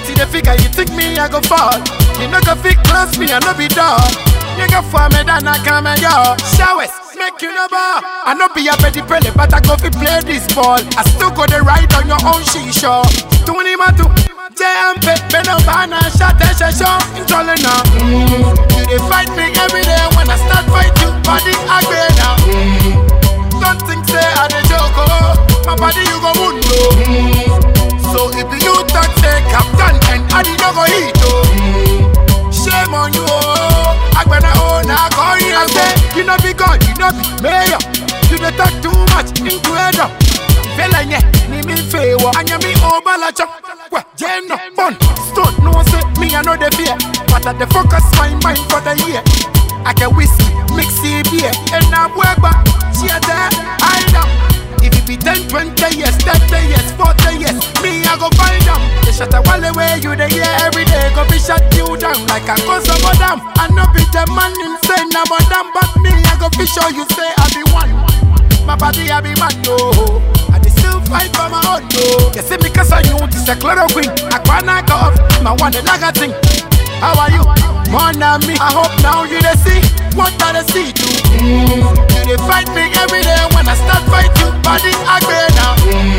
What you the figure you think me I go fall? You no go fit close me I no be dog. You go for me then I come and go. Showers make you no ball. I no be a petty pele but I go fi play this ball. I still go the ride on your own shisha. Tuni matu. JMP, Beno Bana, Shot and Shasho, Intolling now. You dey fight me every day when I start fight you, body agree now. Don't think say I dey joke, oh. my body you go wound, oh. So if you talk say captain and I did not go hit, oh. Shame on you, oh. Agbana oh, now call you and say, you know be God, you know be mayor. You dey talk too much into head up. Fela nye, ni mi fewo, anya mi obala chop. Well, Jane no fun, stone no say me I know the fear, but I dey focus my mind for the year. I can whiskey, mix it beer, and I'm weba, cheer there, hide up. If it be 10, 20 years, 30 years, 40 years, me I go find them. They shut a wall away, you the year every day, go be shut you down like a cause of them. I know be the man insane, I'm a damn, but me I go be sure you say I be one. My body I be man, no. I dey still fight for my own, no. You see me cause I you this a chloroquine. I wanna go off, my one the lager thing. How are you? More than me. I hope now you dey see what I dey see too. You dey fight me every day when I start fight you. Body agree now.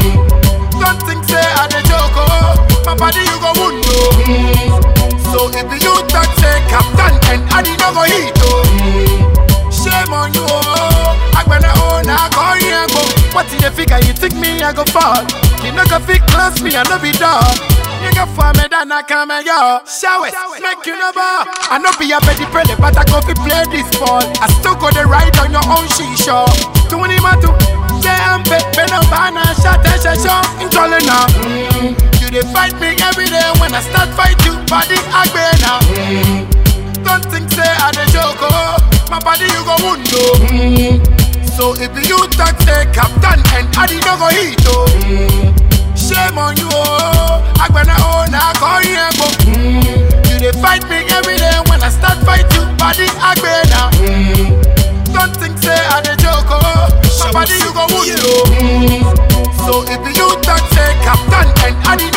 Don't think say I dey joke, oh. My body you go wound, oh. So if you talk say captain and I did not go hit, oh. Shame on you, oh. Agbana oh, now call you and go. What in the figure you think me I go fall? You no go fit close me, I no be dog. You go for me, then I come and go. Showers, make you no ball. I no be a petty pele, but I go fi play this ball. I still go the ride on your own shisha. Tuni matu, JMP, Beno Bana, Shot and Shasho, Intolling now. You dey fight me every day when I start fight you, body agree now. Don't think say I dey joke, oh. My body you go wound, oh. So if you talk say captain and I did not go hit, oh. Shame on you, oh. Agbana oh, now call you and go. You dey fight me every day when I start fight you, body agree now. Don't think say I dey joke, oh. My body you go wound, oh. So if you talk say captain and I did